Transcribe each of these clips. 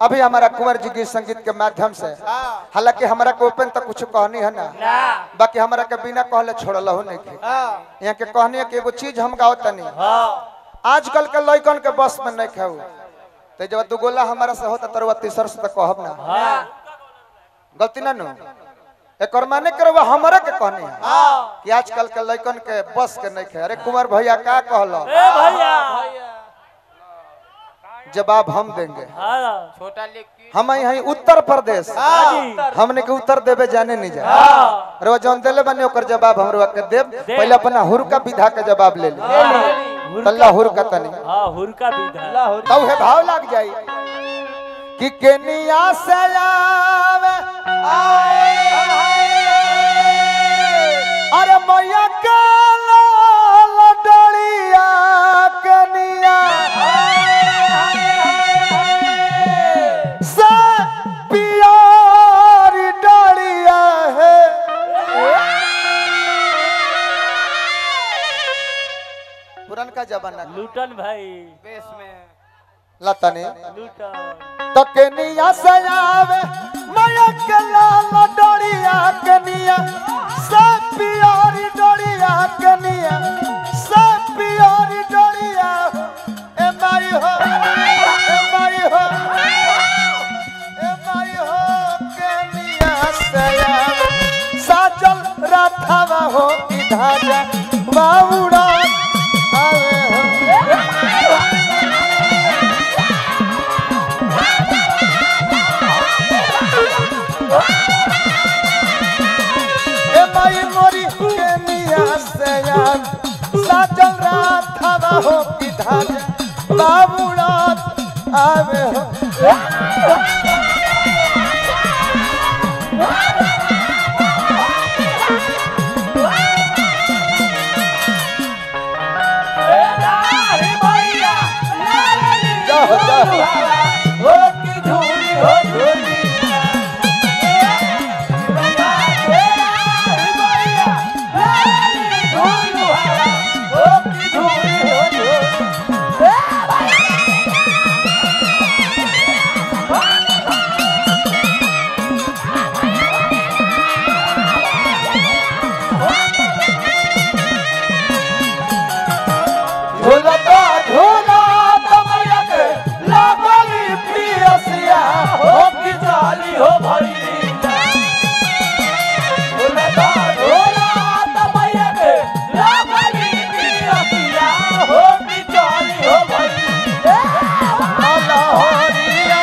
अभी हमारा कुंवर जी गीत संगीत के माध्यम से हालांकि हमारा के ओपन तक कुछ कहनी है ना ना बाकी हमारा के बिना कहले छोड़ल हो नहीं थे यहाँ के कहनी है कि एगो चीज हम गाओ तनी हाँ आजकल के लड़कन के बस में नहीं खाऊ तो जब दू गोला हमारा से होता तरवा तीसर से तो कहब ना हाँ गलती ना नु एक माने करवा हमारा के कहनी है हाँ कि आजकल के लड़कन के बस के नहीं खे अरे कुंवर भैया का कहलो ए भैया जवाब हम देंगे हाँ छोटा लेकी हम यहाँ उत्तर प्रदेश हाँ हमने के उत्तर देवे जाने नहीं जा हाँ अरे वो जौन देले बने ओकर जवाब हमरो के देव पहले अपना हुरका विधा के जवाब ले ली तल्ला हुरका तनी हाँ हुरका विधा तब है भाव लग जाई कि केनिया से आवे अरे मैया के लाल डलिया कनिया से पियारी डलिया है पुरनका जमाना का। लूटन भाई बेस में लता ने लूटन तो केनिया से आवे माया के लाल डोरिया कनिया सब पियोरी डोरिया कनिया सब पियोरी डोरिया ए माई हो ए माई हो ए माई हो केनिया से आवे साजल राथावा हो की धाजा बाउड़ा आवे हो ए माई मोरी केनिया से यार साजल रात हवा हो की धाज बाबूरात आवे हो जाओ जाओ झूलता झूला तमया के लागली पियसिया हो की जाली हो भई झूलता झूला तमया के लागली पियसिया हो की जाली हो भई अल्लाह हरिया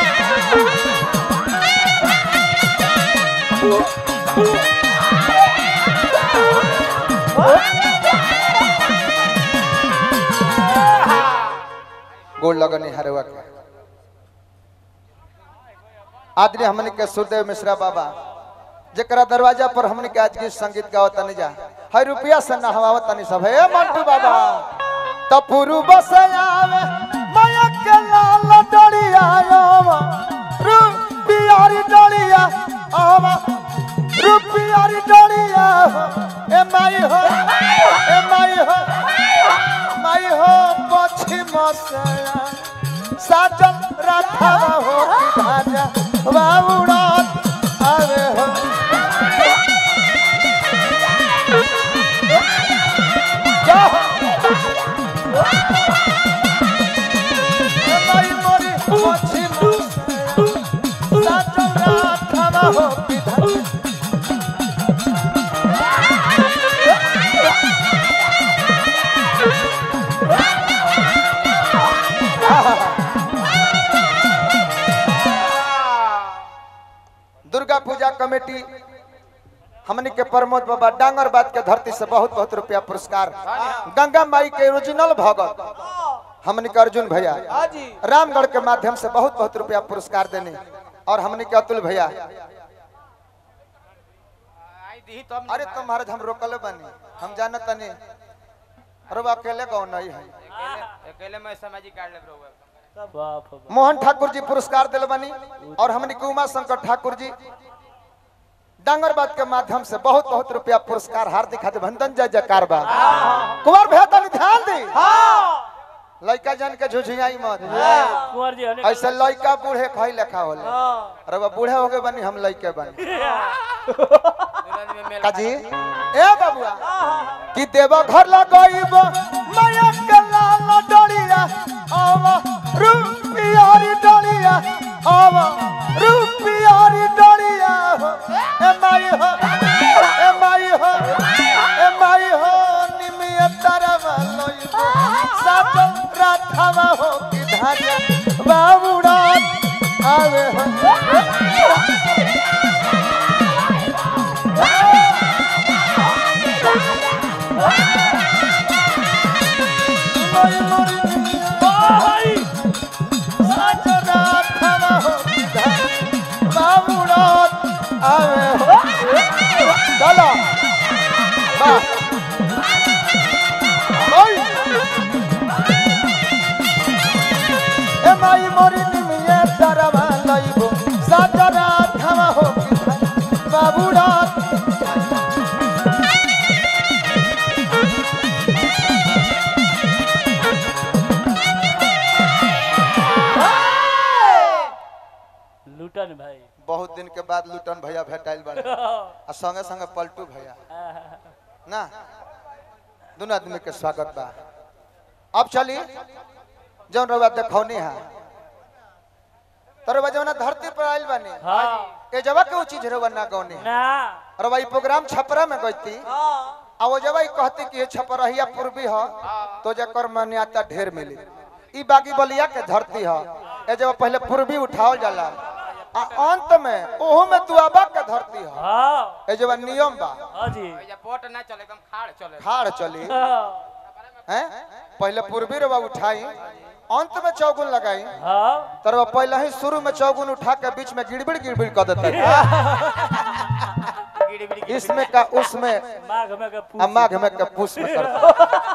गोड़ लगनी हरवा के आदरणीय हमने के सुरदेव मिश्रा बाबा जकरा दरवाजा पर हमने के आज के संगीत गावत तनी जा हर रुपया से नहवावत तनी सब हे मंटू बाबा तपुरु बस आवे माया के लाल डड़िया आवा रुपियारी डड़िया आवा रुपियारी डड़िया ए माई हो ए माई हो माई हो पश्चिम से साजन राधा हो की धाजा बाबूड़ा आवे हो जाओ। ए माई मोरी पश्चिम से साजन राधा हो की धाजा दुर्गा पूजा कमेटी हमनी के प्रमोद बाबा डांगर बात के धरती से बहुत बहुत रुपया पुरस्कार गंगा माई के ओरिजिनल भगत हमनी के अर्जुन भैया रामगढ़ के माध्यम से बहुत बहुत रुपया पुरस्कार देने और हमनी के अतुल भैया आई दी तब अरे तुम महाराज हम रोकले बनी हम जानत नहीं अरे वो अकेले कौन नहीं है अकेले अकेले मैं सामाजिक कार्ड लग रहा बाप रे बाप। मोहन ठाकुर जी पुरस्कार दिल बनी और हमनी के उमा शंकर ठाकुर जी डांगरबाद के माध्यम से बहुत बहुत रुपया पुरस्कार हार्दिक अभिनंदन जय जयकार बा कुमार भैया तनी ध्यान दी लड़का जान के झुझियाई मत कुंवर जी हने ऐसे लड़का बूढ़े खाई लेखा होले अरे बा बूढ़े हो गए बनी हम लड़के बनी दुल्हन में मेल काजी ए बाबुआ कि देव घर लगइब माया के लाल डलिया आव रुपियारी डलिया आव रुपियारी डलिया हो ए माई हो ए माई हो ए माई हो निमिय तरव लइब सात राथवा हो कि धारिया बाबूड़ा आवे हो लई मोरी निमिया भाई चलो ए माई मोरी निमिये तरवा लइबो साजरा खावा हो बाबूड़ा लूटन भाई बहुत दिन के बाद लुटन भैया भेटाइल बाड़े आ संगे संगे पलटू भैया ना दोनों आदमी के स्वागत बा अब चली जौन रउआ देखौनी है तरवा जौन धरती पर आइल बानी हाँ ए जवा के उ चीज रउआ ना गौनी ना रउआ ई प्रोग्राम छपरा में गईती आ वो जवा ई कहती कि ये छपरहिया पूर्वी ह तो जकर मान्यता ढेर मिली ई बागी बलिया के धरती ह ए जवा पहले पूर्वी उठावल जाला आ अंत में ओहू में दुआबा के धरती ह हाँ ए जवा नियम बा हाँ जी भैया पोट ना चले एकदम खाड़ चले खाड़ चली हाँ हैं पहले पूर्वी रवा उठाई अंत में चौगुन लगाई हाँ तरवा पहले ही शुरू में चौगुन उठा के बीच में गिड़बिड़ गिड़बिड़ कर देते गिड़ी बिड़ी गिड़ी इसमें का उसमें माघ में का आ माघ में का पुष में करते